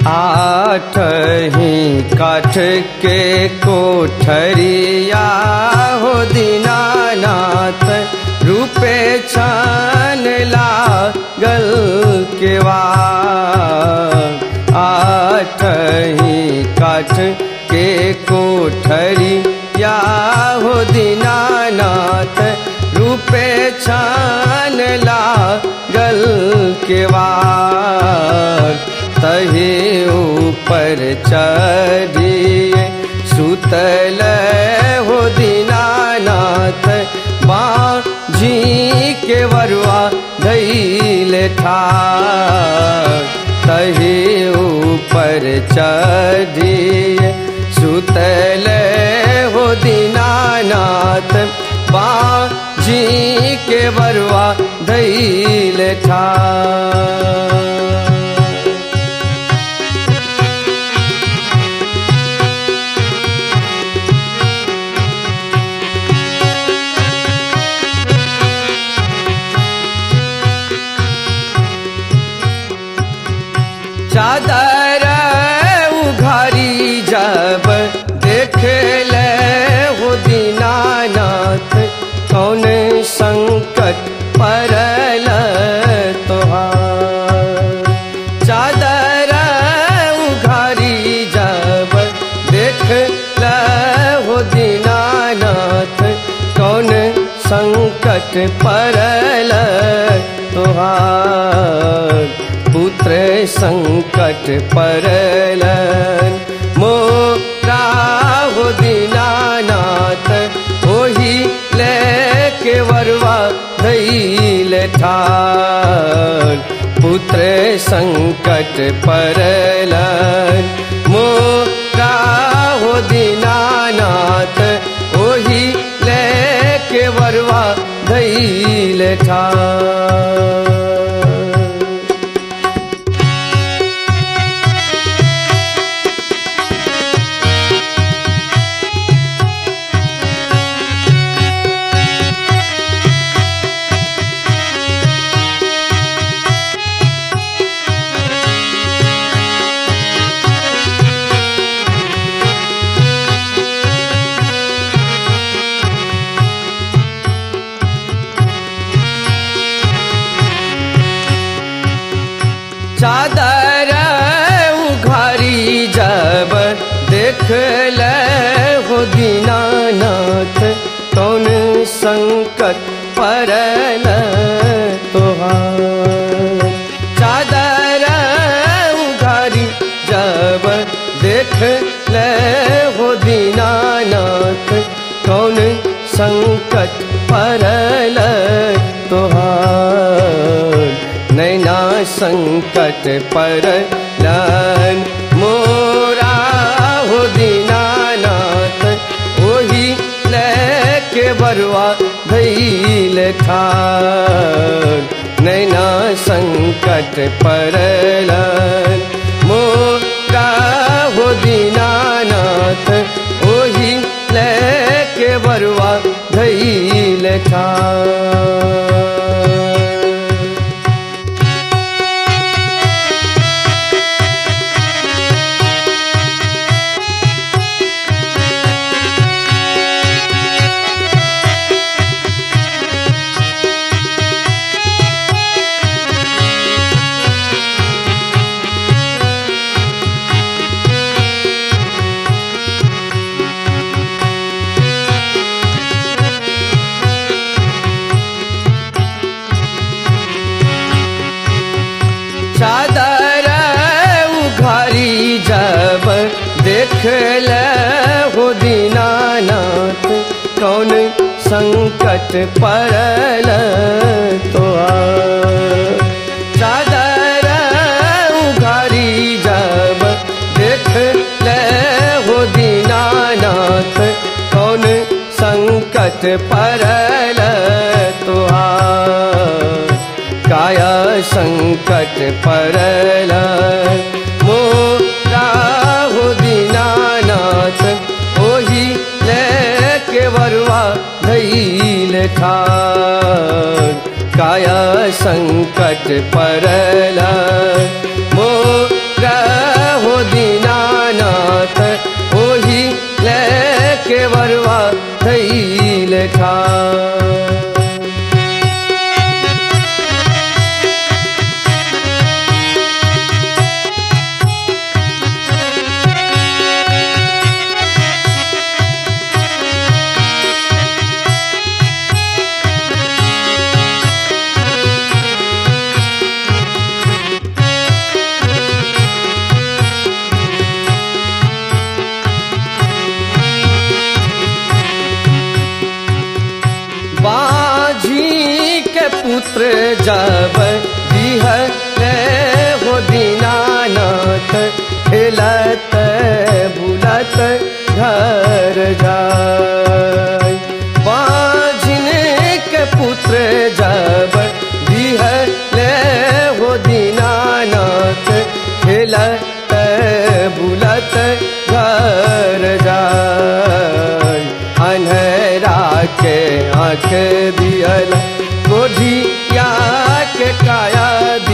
आठ ही काठ के कोठरिया हो दीनानाथ रूपे छान लागल केवा आठ ही काठ के कोठरिया हो दीनानाथ रूपे छान लागल केवा तहे ऊपर चढ़िए सुतल हो दीनानाथ बाँझी के वरुआ धैल ठार तहे ऊपर चढ़िए सुतल हो दीनानाथ बाँझी के वरुआ धैल ठार चादर उघारी जब देख ले हो दीनानाथ कौन संकट परल तोहार चादर उघारी जब देख ले हो दीनानाथ कौन संकट परल तोहार पुत्र संकट परलन मोरा हो दीनानाथ ओही लेके वरवा धैल ठार पुत्र संकट परलन मोरा हो दीनानाथ ओही लेके वरवा धैल ठार चादर उघारी जब देख ले हो दीनानाथ कौन संकट परल तोहार चादर उघारी जब देख ले हो दीनानाथ कौन संकट परल तोहार नैना संकट पर लन मोरा हो दीनानाथ ओही लेके बरुआ धैल ठार नैना संकट पर लन मोरा हो दीनानाथ ओही लेके बरुआ धैल ठार चादर उघारी जब देख ले हो दीनानाथ कौन संकट परल तो चादर उघारी जब देख ले हो दीनानाथ कौन संकट परल तुहार काया संकट परल मोरा हो दीनानाथ ओही लेके वरुआ धैल ठार काया संकट परल मोरा पुत्र जब दिहले हो दीनानाथ खेलत बुलत घर जाय बाझिन के पुत्र जब दिहले हो दीनानाथ खेलत बुलत घर जाय अन्हरा के आँख दियल गोधिया के काया